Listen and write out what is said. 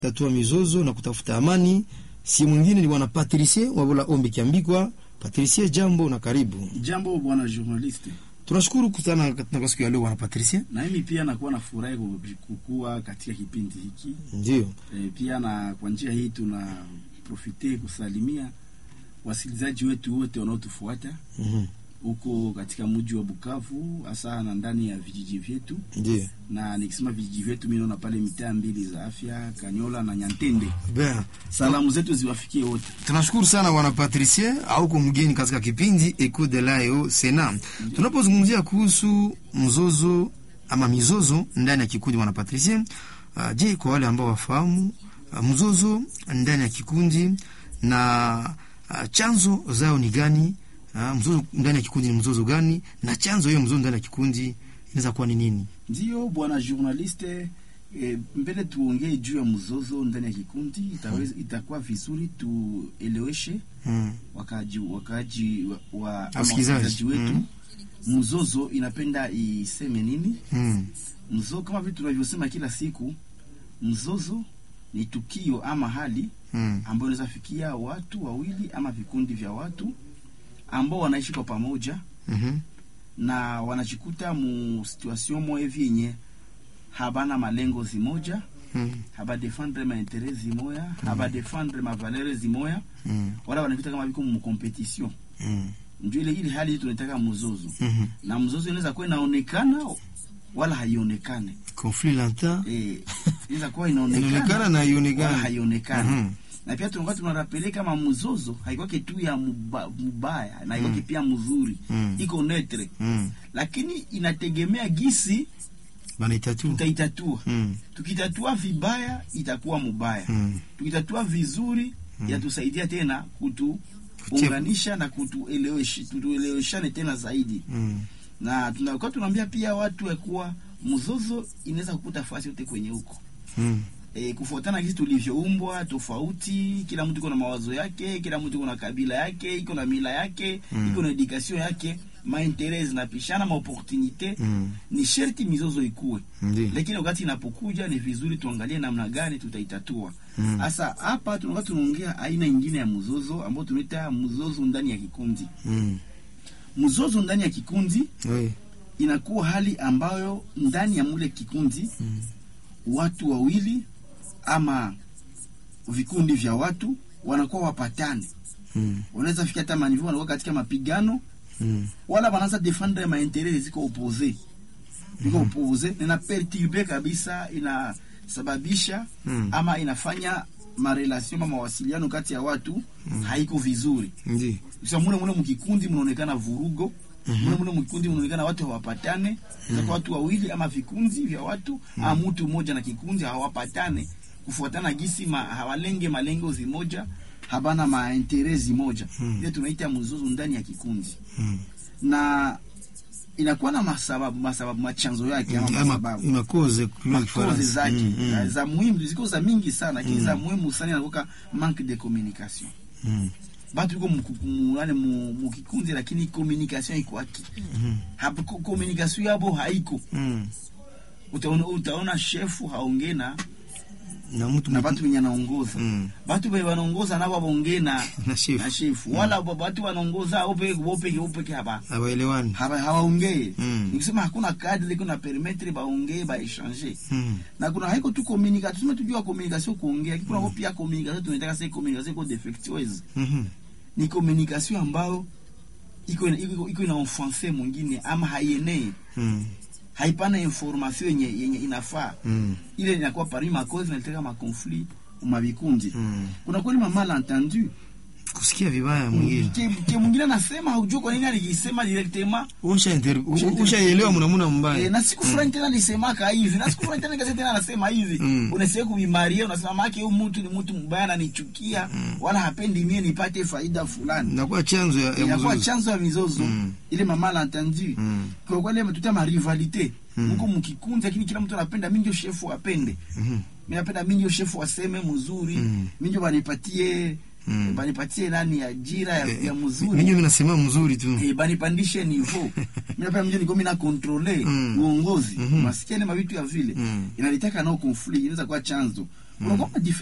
tatua mizozo na kutafuta amani. Si mwingine ni bwana Patricie Wabola Ombi Kiambikwa. Patricie, jambo na karibu. Jambo bwana journaliste, Tunashukuru kukutana kwa siku ya leo bwana Patricie. na mimi pia nakuwa na furahi kukua katika kipindi hiki Ndio. e, pia na kwa njia hii tuna profite kusalimia wasikilizaji wetu wote wanaotufuata Mhm. huko katika mji wa Bukavu, hasa na ndani ya vijiji vyetu. Ndio. Na nikisema vijiji vyetu, mimi naona pale mitaa mbili za afya Kanyola na Nyantende. Bien. Salamu zetu ziwafikie wote. Tunashukuru sana bwana Patricie auko mgeni katika kipindi Eco de Lao Sena. Tunapozungumzia kuhusu mzozo ama mizozo ndani ya kikundi bwana Patricie, uh, je, kwa wale ambao wafahamu uh, mzozo ndani ya kikundi na uh, chanzo zao ni gani? Uh, mzozo ndani ya kikundi ni mzozo gani? Na chanzo hiyo mzozo ndani ya kikundi inaweza kuwa ni nini? Ndiyo bwana journaliste, e, mbele tuongee juu ya mzozo ndani ya kikundi itaweza, itakuwa vizuri tueleweshe Mm. wakaji wakaji wa, wa ama Wasikilizaji. wasikilizaji wetu Mm. mzozo inapenda iseme nini? Mm. Mzozo kama vile tunavyosema kila siku, mzozo ni tukio ama hali Mm. ambayo inaweza fikia watu wawili ama vikundi vya watu ambao wanaishi kwa pamoja Mhm. na wanajikuta mu situation moya hivi yenye habana malengo zimoja, Mm. haba defendre ma interet zimoya, haba defendre ma valeur zimoya, Mm. wala wanajikuta kama viko mu competition. Mm. Ndio ile ile hali tunataka mzozo, Mhm. na mzozo inaweza kuwa inaonekana wala haionekane. Conflit lanta Eh, inaweza kuwa inaonekana inaonekana na wala ionekana. haionekani. Mhm. Na pia tunakuwa tunarapele kama mzozo haikwake tu ya muba, mubaya na haikwake pia mzuri, Mm. iko neutre, Mm. lakini inategemea gisi Banaitatu. tutaitatua. Mm. Tukitatua vibaya itakuwa mubaya, Mm. tukitatua vizuri yatusaidia tena kutuunganisha na kutuelewesha, tutueleweshane tena zaidi. Mm. Na tunakuwa tunaambia pia watu ya kuwa mzozo inaweza kukuta fasi yote kwenye huko Mm. e, kufuatana gisi tulivyoumbwa tofauti. Kila mtu iko na mawazo yake, kila mtu iko na kabila yake, iko na mila yake, Mm. iko na edukasio yake, maintere zinapishana, maoportunite Mm. ni sherti mizozo ikuwe Ndiyo. lakini wakati inapokuja ni vizuri tuangalie namna gani tutaitatua. Mm. Sasa hapa tunakuwa tunaongea aina nyingine ya mzozo ambao tunaita mzozo ndani ya kikundi. Mm. Mzozo ndani ya kikundi Oui. inakuwa hali ambayo ndani ya mule kikundi Mm. watu wawili ama vikundi vya watu wanakuwa wapatane, Mm. wanaweza fika hata manivu, wanakuwa katika mapigano Mm. wala wanaanza defendre maintere ziko opose ziko opose, ina perturbe kabisa, inasababisha Mm. ama inafanya marelation ama mawasiliano kati ya watu haiko vizuri. Ndiyo. Sasa mule mule mkikundi mnaonekana vurugo, mule mule mkikundi mnaonekana watu hawapatane, mm watu wawili ama vikundi vya watu ama mtu mmoja na kikundi hawapatane kufuatana gisi ma, hawalenge malengo zimoja, habana maintere zimoja. Mm. Ile tunaita mzozo ndani ya kikundi Mm. na inakuwa na masababu masababu machanzo yake ama Ama masababu makoze kwa makoze Kifaransa. zake Mm, mm. za muhimu ziko za mingi sana lakini za muhimu sana inakuwa manque de communication Mm. batu iko mukukumuane mukikundi lakini communication iko haki Mm. hapo ko- communication yabo haiko Mm. utaona utaona shefu haongee na Na mtu na batu wenye anaongoza Mm. batu be wanaongoza nabo baongee na na chef. na shefu wala ba- batu wanaongoza ope ope ope haba Hawaelewani. haba hawaongee Mm. nikisema hakuna kadri kuna permettre baongee ba échanger Mm. na kuna haiko tu communication tuseme tujua communication kuongea kuna mm. pia communication tunataka sasa communication iko defectueuse Mhm. ni communication ambayo iko iko, iko ina offense mwingine ama haienee Mm. haipana information yenye yenye inafaa Mm. ile inakuwa parmi ma cause inaleta ma conflit mavikundi Mm. kuna kweli ma malentendu Kusikia vibaya mwingine. ke, ke mwingine anasema haujua kwa nini alikisema directement Usha inter ushaelewa mnamuna Eh, mbaya. na siku fulani tena nisemaka hivi na siku fulani tena nikasema tena anasema hivi Mm. unasikia kuvimaria unasema make huyu mtu ni mtu mbaya ananichukia wala hapendi mie nipate faida fulani Inakuwa chanzo ya, ya inakuwa mzozo. chanzo ya mizozo Mm. ile mama malentendu Mm. kwa kweli tuta ma rivalite Mm. huko mkikundi lakini kila mtu anapenda mimi ndio shefu apende Mhm. mimi napenda mimi ndio shefu aseme mzuri Mm. mimi ndio banipatie Mm. banipatie nani ajira ya, ya mzuri Mimi mimi nasema mzuri tu. Eh, banipandishe niveau mimi napenda mimi niko mimi na controle Mm. uongozi Mhm. masikia ni mavitu ya vile Mm. inalitaka nao conflict inaweza kuwa chanzo unakuwa